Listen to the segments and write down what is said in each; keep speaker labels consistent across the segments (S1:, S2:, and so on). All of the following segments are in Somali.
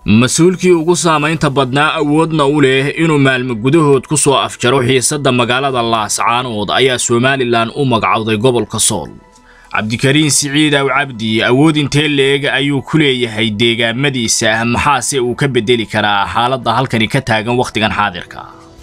S1: mas-uulkii ugu saamaynta badnaa awoodna u leh inuu maalmo gudahood ku soo afjaro xiisadda magaalada laascaanood ayaa somalilan u magacowday gobolka sool cabdikariin siciid aw cabdi awood intee leeg ayuu ku leeyahay deegaamadiisa maxaase uu ka beddeli karaa xaaladda halkani ka taagan wakhtigan xaadirka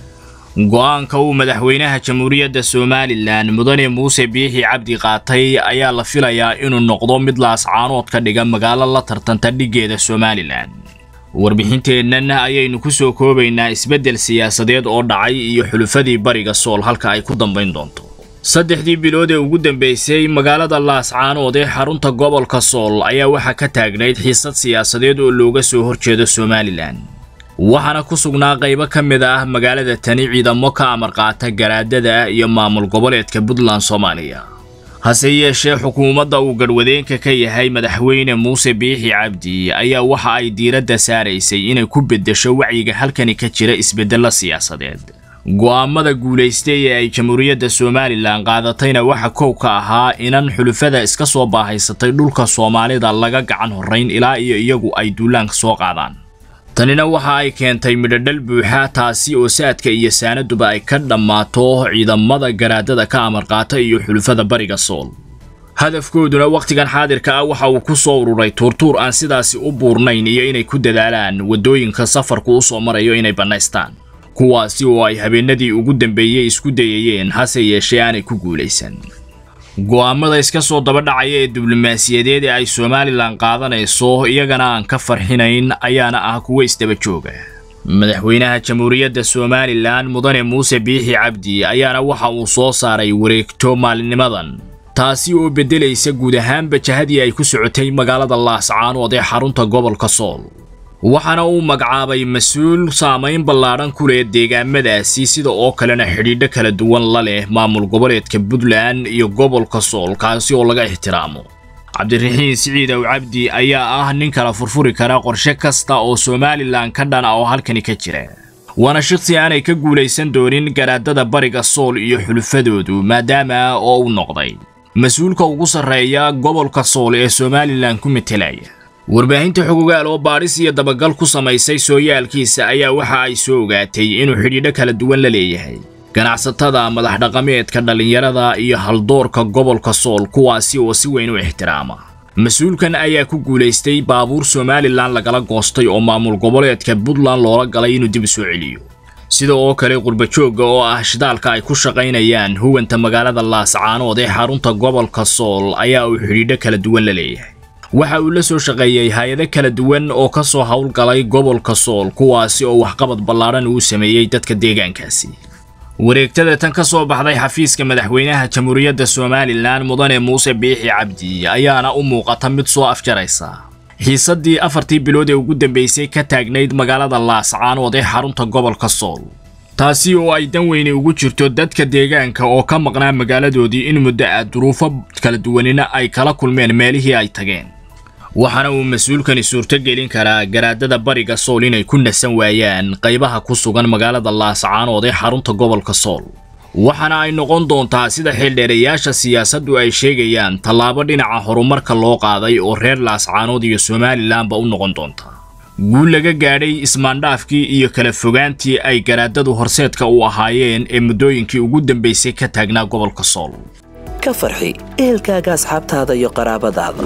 S1: go'aanka uu madaxweynaha jamhuuriyadda somalilan mudane muuse biixi cabdi qaatay ayaa la filayaa inuu noqdo mid laascaanood ka dhiga magaalo la tartanta dhiggeeda somalilan warbixinteennan ayaynu ku soo koobaynaa isbeddel siyaasadeed oo dhacay iyo xulufadii bariga sool halka ay ku dambayn doonto saddexdii bilood ee ugu dambaysay magaalada laascaanood ee xarunta gobolka sool ayaa waxaa ka taagnayd xiisad siyaasadeed oo looga soo horjeedo somalilan waxaana ku sugnaa qaybo ka mid ah magaalada tani ciidamo ka amar qaata garaadada iyo maamul goboleedka puntland soomaaliya hase yeeshee xukuumadda uu garhwadeenka ka yahay madaxweyne muuse biixi cabdi ayaa waxa ay diiradda saaraysay inay ku beddesho wacyiga halkani ka jira isbeddello siyaasadeed go'aamada guulaystay ee ay jamhuuriyadda somalilan qaadatayna waxa kow ka ahaa inan xulufada iska soo baahaysatay dhulka soomaalida laga gacan horrayn ilaa iyo iyagu ay duulaanka soo qaadaan tanina waxa ay keentay midhodhal buuxa taasi oo saadka iyo saanaduba ay ka dhammaato ciidamada garaadada ka amar qaata iyo xulufada bariga sool hadafkooduna wakhtigan xaadirka ah waxa uu ku soo ururay tuurtuur aan sidaasi u buurnayn iyo inay ku dadaalaan waddooyinka safarku u soo marayo inay bannaystaan kuwaasi oo ay habeenadii ugu dambeeyey isku dayayeen hase yeeshee aanay ku guulaysan go'aamada iska soo daba dhacaya ee diblomaasiyadeed ee ay somalilan qaadanayso iyagana aan ka farxinayn ayaana ah kuwa isdaba jooga madaxweynaha jamhuuriyadda somalilan mudane muuse biixi cabdi ayaana waxa uu soo saaray wareegto maalinimadan taasi oo beddelaysa guud ahaanba jahadii ay ku socotay magaalada laascaanood ee xarunta gobolka sool waxaana uu magacaabay mas-uul saamayn ballaadhan ku leh deegaamadaasi sida oo kalena xidhiidho kala duwan la leh maamul goboleedka puntland iyo gobolka sool kaasi oo laga ixtiraamo cabdiraxiin siciid aw cabdi ayaa ah nin kala furfuri kara qorshe kasta oo somalilan ka dhana oo halkani ka jira waana shaqsi aanay ka guulaysan doonin garaadada bariga sool iyo xulufadoodu maadaama oo uu noqday mas-uulka ugu sarreeya gobolka sool ee somalilan ku metelaya warbaahinta xogogaal oo baadhis iyo dabagal ku samaysay sooyaalkiisa ayaa waxa ay soo ogaatay inuu xidhiidho kala duwan la leeyahay ganacsatada madax dhaqameedka dhallinyarada iyo haldoorka gobolka sool kuwaasi oo si weyn u ixtiraama mas-uulkan ayaa ku guulaystay baabuur somalilan lagala goostay oo maamul goboleedka puntland loola galay inuu dib u soo celiyo sida oo kale qurbajoogga oo ah shidaalka ay ku shaqaynayaan huwanta magaalada laascaanood ee xarunta gobolka sool ayaa uu xidhiidho kala duwan la leeyahay waxa uu la soo shaqeeyey hay-ado kala duwan oo ka soo howlgalay gobolka sool kuwaasi oo waxqabad ballaadhan uu sameeyey dadka deegaankaasi wareegtada tan ka soo baxday xafiiska madaxweynaha jamhuuriyadda somalilan mudane muuse biixi cabdi ayaana u muuqata mid soo afjaraysa xiisaddii afartii bilood ee ugu dambaysay ka taagnayd magaalada laascaanood ee xarunta gobolka sool taasi oo ay dan weyni ugu jirto dadka deegaanka oo ka maqnaa magaaladoodii in muddo ah duruufo kala duwanina ay kala kulmeen meelihii ay tageen waxaana uu mas-uulkani suurto gelin karaa garaadada bariga sool inay ku nasan waayaan qaybaha ku sugan magaalada laascaanood ee xarunta gobolka sool waxaana ay noqon doontaa sida xildheerayaasha siyaasaddu ay sheegayaan tallaabo dhinaca horumarka loo qaaday oo reer laascaanood iyo somalilanba u noqon doonta guul laga gaadhay ismaandhaafkii iyo kala fogaantii ay garaadadu horseedka u ahaayeen ee muddooyinkii ugu dambaysay ka taagnaa gobolka sool
S2: ka farxi ehelkaaga asxaabtaada iyo qaraabadaada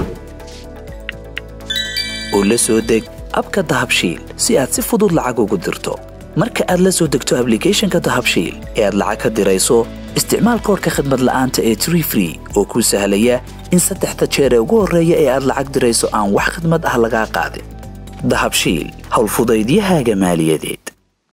S2: oo la soo deg abka dahabshiil si aad si fudud lacag ugu dirto marka aad la soo degto ablicathonka dahabshiil ee aad lacag ka dirayso isticmaal koorka khadmad la'aanta ee tree free oo kuu sahlaya in saddexda jeer ee ugu horreeya ee aad lacag dirayso aan wax khadmad ah lagaa qaadin dahabshiil howlfudaydiyahaaga maaliyadeed